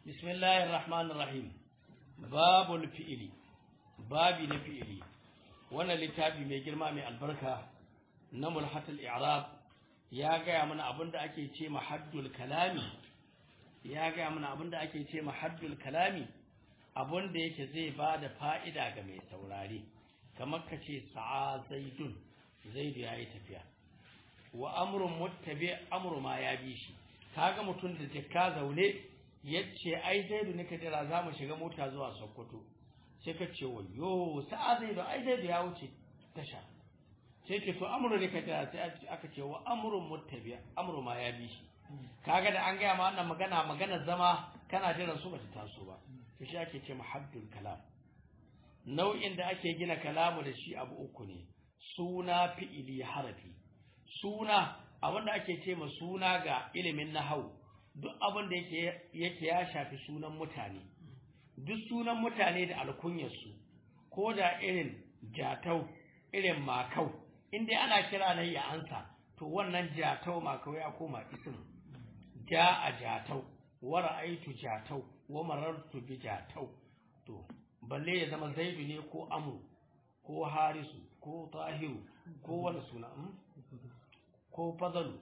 بسم الله الرحمن الرحيم باب الفئل babi na fi'ili wannan littafi mai girma mai albarka na mulhatul i'rab ya gaya mana abinda ake ce mahaddul kalami ya gaya mana abinda ake ce mahaddul kalami abinda yake zai ba da fa'ida ga mai saurare kamar ka ce sa'a zaidun zaidu ya yi tafiya wa amrun muttabi amru ma ya bi shi kaga mutum da jikka zaune yace ai zaidu ne ka jira za mu shiga mota zuwa sokoto sai ka ce wayo sa'a zaidu ai zaidu ya wuce tasha sai ke to amru ne ka jira sai aka ce wa amrun muttabi amru ma ya bi shi kaga da an gaya ma wannan magana magana zama kana jiran su bata taso ba to shi ake ce muhaddul kalam nau'in da ake gina kalamu da shi abu uku ne suna fi'ili harafi suna abinda ake ce ma suna ga ilimin nahau duk abin da yake yake ya shafi sunan mutane duk sunan mutane da alkunyarsu ko da irin jatau irin makau inda ana kira na ya ansa to wannan jatau makau ya koma isim ja a jatau wa ra'aitu jatau wa marartu bi jatau to balle ya zama zaidu ne ko amru ko harisu ko tahiru ko wani suna ko fadalu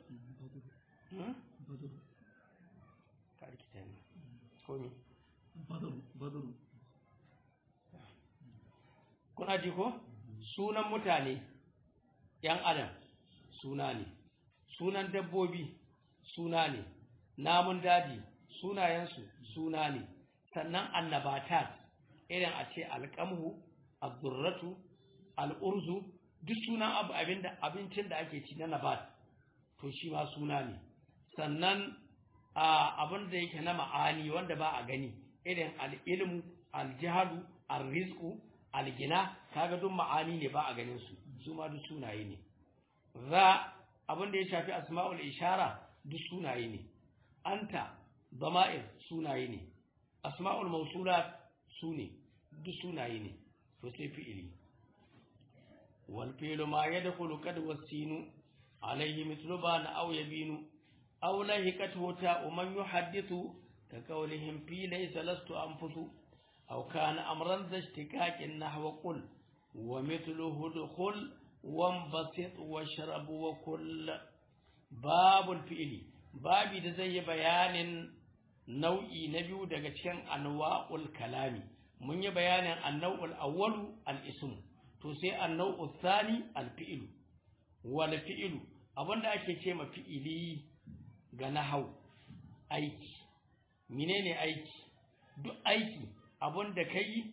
kuna ji ko sunan mutane yan adam suna ne sunan dabbobi suna ne namun daji sunayensu suna ne sannan annabatat irin a ce alƙamhu abdurratu al'urzu duk sunan abu abinda abincin da ake ci na nabat to shi ma suna ne sannan abin da yake na ma'ani wanda ba a gani irin al'ilmu aljihalu alrizku algina kaga duk ma'ani ne ba a ganin su su ma duk sunaye ne za abin da ya shafi asma'ul ishara duk sunaye ne anta dama'ir sunaye ne asma'ul mausulat su ne duk sunaye ne to sai fi'ili wal fi'lu ma yadkhulu qad wasinu alayhi mithlu bana aw yabinu aw lahiqathu ta man yuhaddithu ka qawlihim fi laysa lastu anfusu aw kana amran zashtikaqin nahwa qul wa mithluhu dukhul wanbasit washrab wa kull babul fi'li babi da zai yi bayanin nau'i na biyu daga cikin anwa'ul kalami mun yi bayanin annau'ul awwalu al-ism to sai annau'ul thani al-fi'lu wal fi'lu abinda ake ce ma fi'ili ga nahau aiki menene aiki duk aiki abinda kai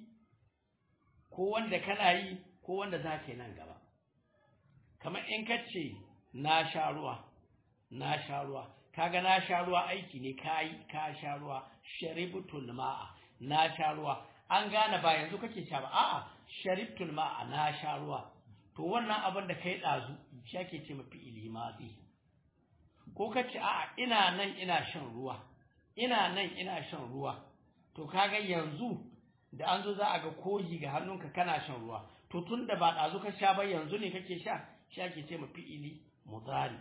ko wanda kana yi ko wanda zaka yi nan gaba kamar in kace na sha ruwa na sha ruwa kaga na sha ruwa aiki ne kai ka sha ruwa sharibtul ma'a na sha ruwa an gane ba yanzu kake sha ba a'a sharibtul ma'a na sha ruwa to wannan abin da kai dazu shi ake ce mafi ilimadi ko kace a'a ina nan ina shan ruwa ina nan ina shan ruwa to kaga yanzu da an zo za a ga koyi ga hannunka kana shan ruwa to tunda ba dazu ka sha ba yanzu ne kake sha shi ake ce mafi ili mudari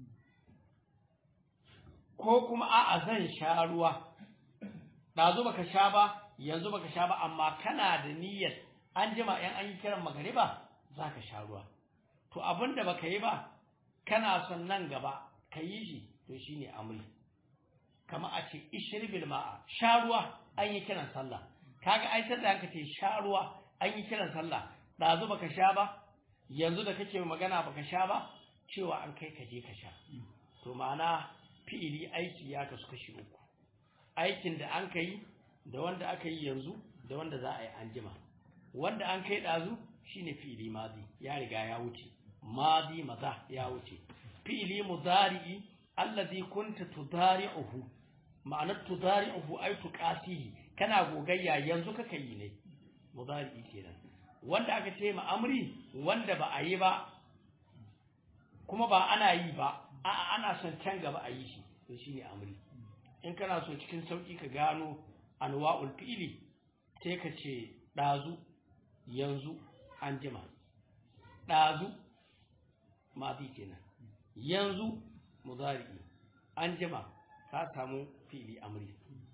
ko kuma a'a zan sha ruwa dazu baka sha ba yanzu baka sha ba amma kana da niyyar an jima in an yi kiran magariba zaka sha ruwa to abinda baka yi ba kana son nan gaba ka yi shi to shine amri kama a ce ishribil ma'a sha ruwa an yi kiran sallah kaga ai sai da aka ce sha ruwa an yi kiran sallah dazu baka sha ba yanzu da kake magana baka sha ba cewa an kai ka je ka sha to ma'ana fi'ili aiki ya kasu kashi uku aikin da an kai da wanda aka yi yanzu da wanda za a yi anjima wanda an kai ɗazu shine fi'ili madi ya riga ya wuce madi maza ya wuce fi'ili mudari'i allazi kunta tudari'uhu ma'anar tudari'uhu ay tuqasihi kana gogayya yanzu kaka yi ne mudari'i kenan wanda aka ce ma amri wanda ba a yi ba kuma ba ana yi ba a'a ana son can gaba a yi shi to shine amri in kana so cikin sauki ka gano anwa'ul fi'li sai ka ce dazu yanzu an jima dazu madi kenan yanzu mudari an jima ka samu fi'li amri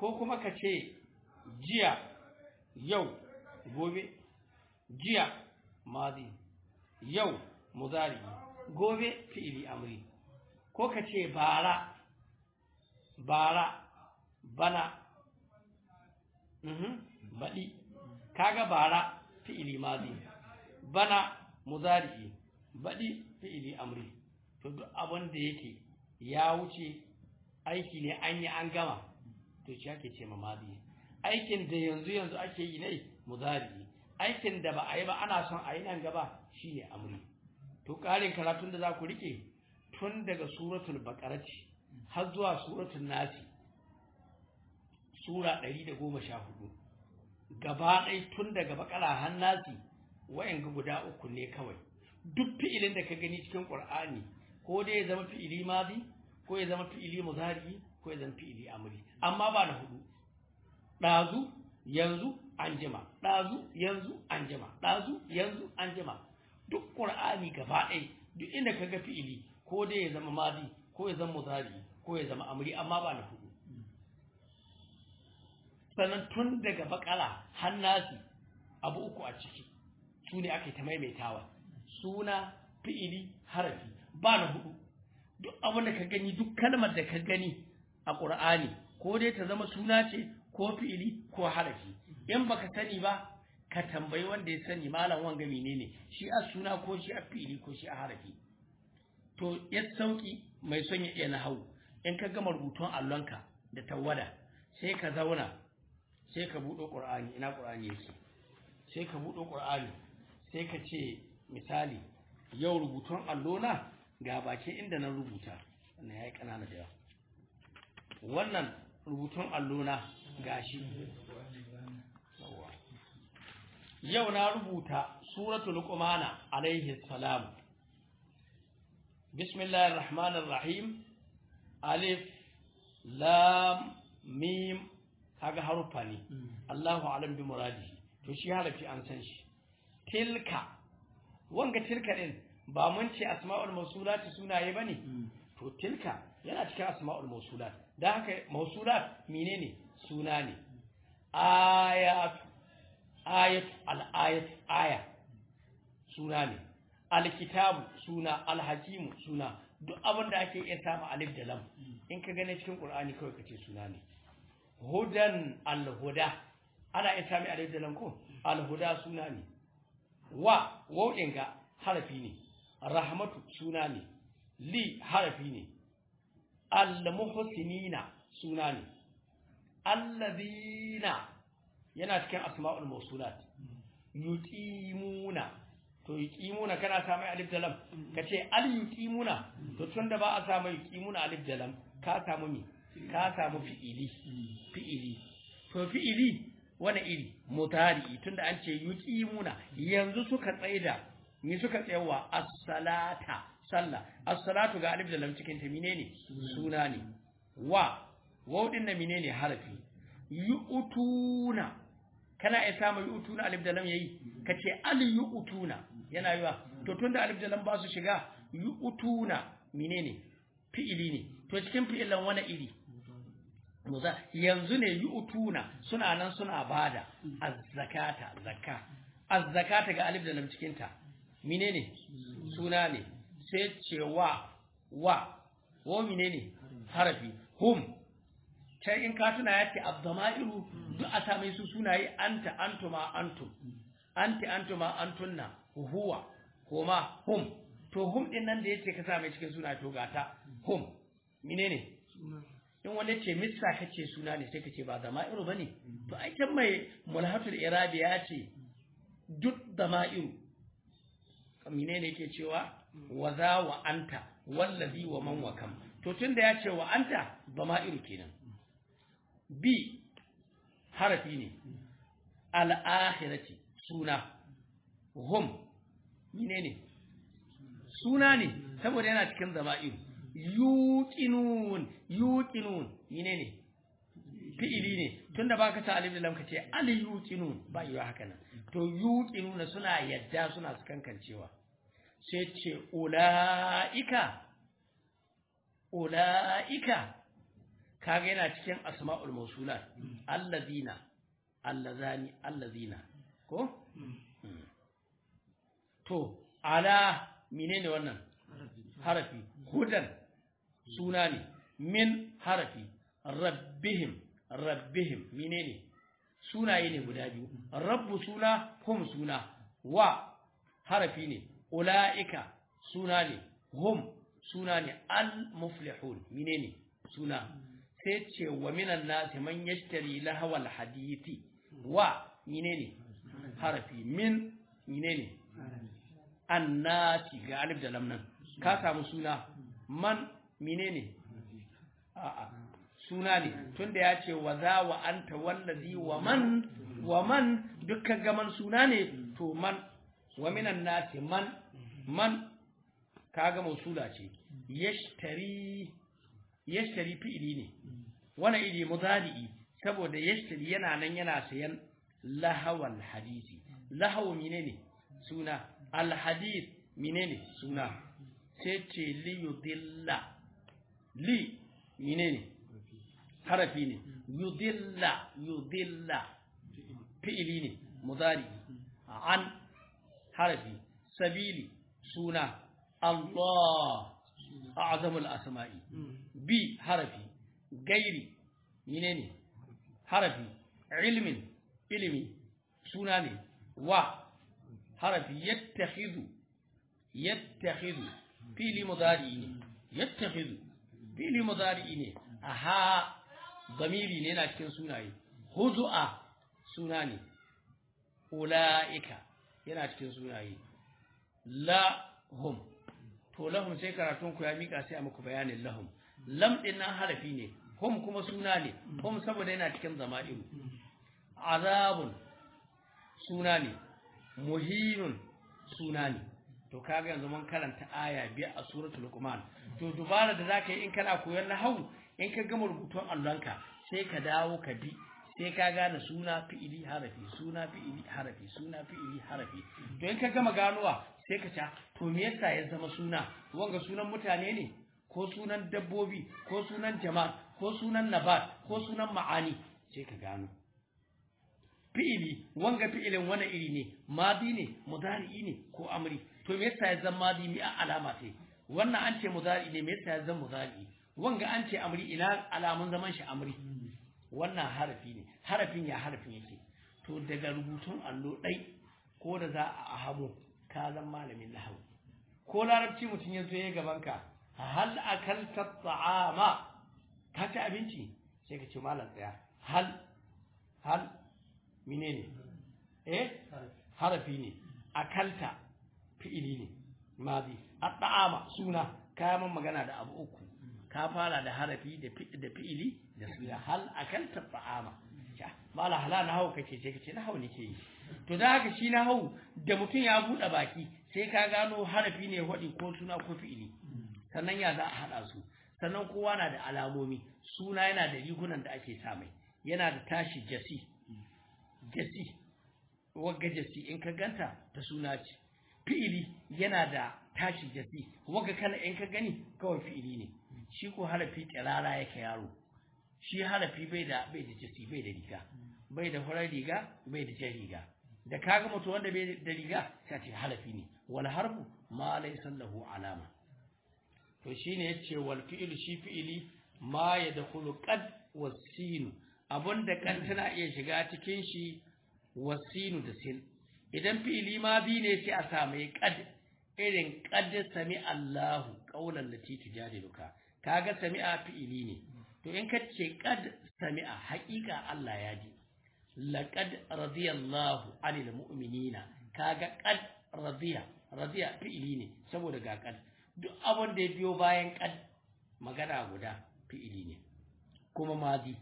ko kuma ka ce jiya yau gobe jiya madi yau muzari gobe fi'ili amri ko ka ce bara bara bana mhm baɗi kaga bara fi'ili madi bana muzari baɗi fi'ili amri to duk abin da yake ya wuce aiki ne an yi an gama to shi ake ce mamadi aikin da yanzu yanzu ake yi ne muzari aikin da ba a yi ba ana son a yi nan gaba shine amri to ƙarin karatun da za ku rike tun daga suratul baqarati har zuwa suratul nasi sura 114 gaba ɗaya tun daga bakara har nasi wayan guda uku ne kawai duk fi'ilin da ka gani cikin qur'ani ko dai ya zama fi'ili madi ko ya zama fi'ili muzari ko ya zama fi'ili amri amma ba na hudu dazu yanzu anjima dazu yanzu anjima dazu yanzu anjima duk qur'ani gaba ɗaya duk inda ka ga fi'ili ko dai ya zama madi ko ya zama muzari ko ya zama amri amma ba na hudu sannan tun daga bakala har nasi abu uku a ciki su ne ake ta maimaitawa suna fi'ili harafi ba na hudu duk abin da ka gani duk kalmar da ka gani a ƙur'ani ko dai ta zama suna ce ko fi'ili ko harafi in baka sani ba ka tambayi wanda ya sani malam wanga menene shi a suna ko shi a fi'ili ko shi a harafi to ya sauki mai son ya iya nahawu in ka gama rubutun allonka da tawada sai ka zauna sai ka buɗo ƙur'ani ina ƙur'ani yake sai ka buɗo ƙur'ani sai ka ce misali yau rubutun allona ga bakin inda na rubuta wannan ya yi ƙanana da yawa wannan rubutun allona ga shi yau na rubuta suratul luqmana alaihi salam bismillahir rahmanir rahim alif lam mim kaga harufa ne Allahu alam bi muradihi to shi harafi an san shi tilka wanga tilka din ba mun ce asma'ul mawsulat sunaye bane to tilka yana cikin asma'ul mawsulat dan haka mawsulat menene suna ne ayat ayat al-ayat aya suna ne alkitabu suna alhakimu suna duk abin da ake iya samu alif da lam in ka gane cikin qur'ani kawai kace suna ne hudan alhuda ana iya sami alif da lam ko alhuda suna ne wa wauɗin ga harafi ne rahmatu suna ne li harafi ne al-muhsinina suna ne allazina yana cikin asma'ul mawsulat yuqimuna to yuqimuna kana sa mai alif da lam kace al yuqimuna to tunda ba a sa mai yuqimuna alif da lam ka samu mi ka samu fi'ili fi'ili to fi'ili wani iri mutari tunda an ce yuqimuna yanzu suka tsaida ni suka tsayawa as-salata sallah as-salatu ga alif da lam cikin ta menene suna ne wa waw din na menene harafi yu'tuna kana iya samu yu'tuna alif da lam yayi kace al yu'tuna yana yiwa to tunda alif da lam ba su shiga yu'tuna menene fi'ili ne to cikin fi'ilan wani iri muza yanzu ne yu'tuna suna nan suna bada az-zakata zakka az-zakata ga alif da lam cikin ta menene suna ne sai ce wa wa wa menene harafi hum sai in ka tuna yace abdama'iru duk a same su sunaye anta antuma antum anti antuma antunna huwa huma hum to hum din nan da yace ka same cikin suna to gata hum menene in wanda ce missa kace suna ne sai kace ba dama'iru bane to ai can mai mulhatul irabi ya ce duk dama'iru menene yake cewa wa za wa anta wallazi wa man wa kam to tunda ya ce wa anta dama'iru kenan bi harafi ne al'akhirati suna hum menene suna ne saboda yana cikin zama'iru yuqinun yuqinun menene fi'ili ne tunda baka ta alif da lam kace al yuqinun ba yi haka nan to yuqinun suna yadda suna kankancewa sai ce ulaika ulaika kaga yana cikin asma'ul mausulat allazina allazani allazina ko to ala menene wannan harafi hudan suna ne min harafi rabbihim rabbihim menene sunaye ne guda biyu rabbu suna hum suna wa harafi ne ula'ika suna ne hum suna ne al-muflihun menene suna sai ce wa minan nasi man yashtari lahawal hadithi wa menene harafi min menene annati ga alif da lam nan ka samu suna man menene a'a suna ne tunda ya ce wa za wa anta wallazi wa man wa man dukkan gaman suna ne to man wa minan nasi man man kaga mausula ce yashtari yashtari fi'ili ne wani iri mudari'i saboda yashtari yana nan yana sayan lahawal hadisi lahawu menene suna alhadith menene suna sai ce li yudilla li menene harafi ne yudilla yudilla fi'ili ne mudari an harafi sabili suna Allah a'zamul asma'i bi harafi gairi menene harafi ilmin ilimi suna ne wa harafi yattakhidhu yattakhidhu fili mudari ne yattakhidhu fili mudari ne aha zamiri ne yana cikin sunaye huzu'a suna ne ula'ika yana cikin sunaye lahum to lahum sai karatun ku ya mika sai a muku bayanin lahum lam din nan harafi ne hum kuma suna ne hum saboda yana cikin zama'iru azabun suna ne muhinun suna ne to kaga yanzu mun karanta aya biyar a suratul luqman to dubara da zaka yi in kana koyon nahwu in ka gama rubutun allonka sai ka dawo ka bi sai ka gane suna fi'ili harafi suna fi'ili harafi suna fi'ili harafi to in ka gama ganowa sai ka ca to me yasa ya zama suna wanga sunan mutane ne ko sunan dabbobi ko sunan jama'a ko sunan nabat ko sunan ma'ani sai ka gano fi'ili wanga fi'ilin wani iri ne madi ne mudari'i ne ko amri to me yasa ya zama madi mi alama ce wannan an ce mudari ne me yasa ya zama mudari wanga an ce amri ina alamun zaman shi amri wannan harafi ne harafin ya harafin yake to daga rubutun allo ɗai ko da za a ahamo ka zan malamin nahawu ko larabci mutum ya zo ya gaban ka hal akalta ta'ama ka ci abinci sai ka ce malam tsaya hal hal menene eh harafi ne akalta fi'ili ne madi at-ta'ama suna kayan magana da abu uku ka fara da harafi da fi'ili da suna hal akalta ta'ama mala hala na hau kake ce kace na hau nake yi to da haka shi na hau da mutum ya bude baki sai ka gano harafi ne wadi ko suna ko fi'ili sannan ya za a hada su sannan kowa na da alamomi suna yana da rigunan da ake sa mai yana da tashi jasi jasi wagga jasi in ka ganta ta suna ce fi'ili yana da tashi jasi wagga kala in ka gani kawai fi'ili ne shi ko harafi kirara yake yaro shi harafi bai da bai da jasi bai da riga bai da farar riga bai da jan riga da kaga mutu wanda bai da riga sai ce harafi ne wal harfu ma laysa lahu alama to shine yace wal fi'lu shi fi'ili ma yadkhulu qad wasinu abunda kan tana iya shiga cikin shi wasinu da sin idan fi'ili ma bi ne sai a samu qad irin qad sami Allahu qaulan lati tujadiluka kaga sami'a fi'ili ne to in ka ce qad sami'a haƙiƙa Allah ya ji laqad radiyallahu 'anil mu'minina kaga qad radiya radiya fi'ili ne saboda ga qad duk abin da ya biyo bayan qad magana guda fi'ili ne kuma madi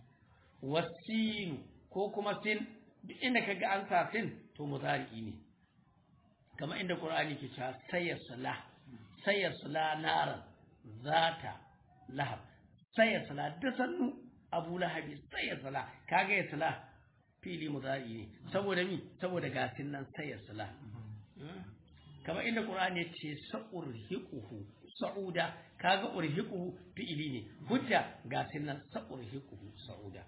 wasinu ko kuma sin duk inda kaga an sa sin to mudari'i ne kamar inda qur'ani ke cewa sayyasla sayyasla naran zata lahab sayyasla da sannu abu lahabi sayyasla kaga yasla fili mudari ne saboda mi saboda gasin nan sayyasla kamar inda qur'ani ya ce sa'urhiquhu sa'uda kaga urhiquhu fi'ili ne hujja ga sunan sa urhiquhu sa'uda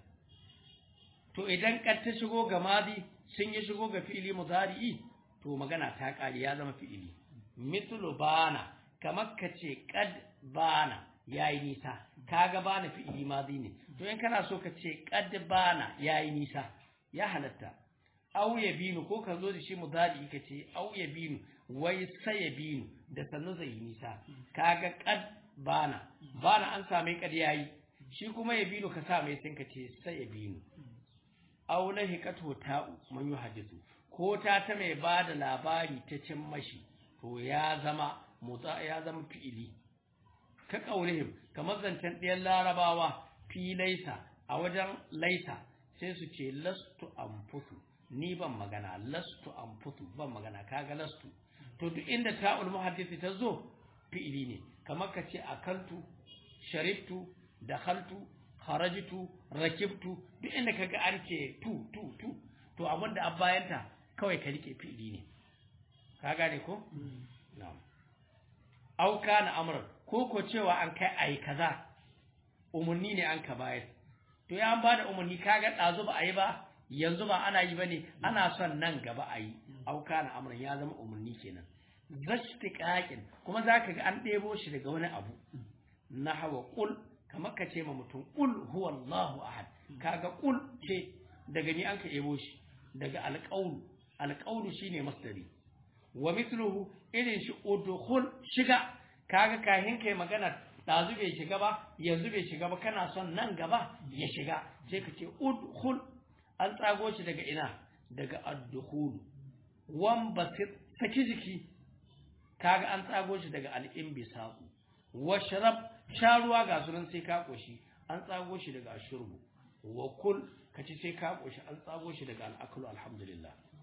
to idan kad ta shigo ga madi sun yi shigo ga fi'ili mudari'i to magana ta kare ya zama fi'ili mithlu bana kamar ka ce kad bana yayi nisa kaga bana fi'ili madi ne to in kana so ka ce kad bana yayi nisa ya halatta aw yabinu ko ka zo da shi mudari ka ce aw yabinu wai sai yabinu da sannu zai yi nisa kaga kad bana bana an same kad yayi shi kuma yabinu ka sa mai sai ka ce sai yabinu aw lahiqatu ta'u man yuhaddithu ko ta ta mai bada labari ta cin mashi to ya zama mutsa ya zama fi'ili ka kaulihim kamar zancen ɗayan larabawa fi laisa a wajen laisa sai su ce lastu anfusu ni ban magana lastu anfusu ban magana kaga lastu to duk inda ta'ul muhaddisi ta zo fi'ili ne kamar ka ce akaltu sharibtu dakhaltu kharajtu rakibtu duk inda kaga an ce tu tu tu to abinda an bayanta kawai ka rike fi'ili ne ka gane ko na'am au kana amran ko ko cewa an kai ai kaza umurni ne an ka bayar to ya an bada umurni kaga dazu ba ayi ba yanzu ba ana yi bane ana son nan gaba ayi au kana amran ya zama umurni kenan zashtiqaqin kuma zaka ga an ɗebo shi daga wani abu nahwa qul kamar ka ce ma mutum qul huwallahu ahad kaga qul ce daga ni an ka ɗebo shi daga alqaul alqaulu shine masdari wa mithluhu irin shi udkhul shiga kaga kahin kai magana dazu bai shiga ba yanzu bai shiga ba kana son nan gaba ya shiga sai ka ce udkhul an tsago shi daga ina daga ad-dukhul wan basir saki jiki kaga an tsago shi daga al-inbisaq washrab sharuwa ga sunan sai ka koshi an tsago shi daga ashurbu wa kul kaci sai ka koshi an tsago shi daga al-aklu alhamdulillah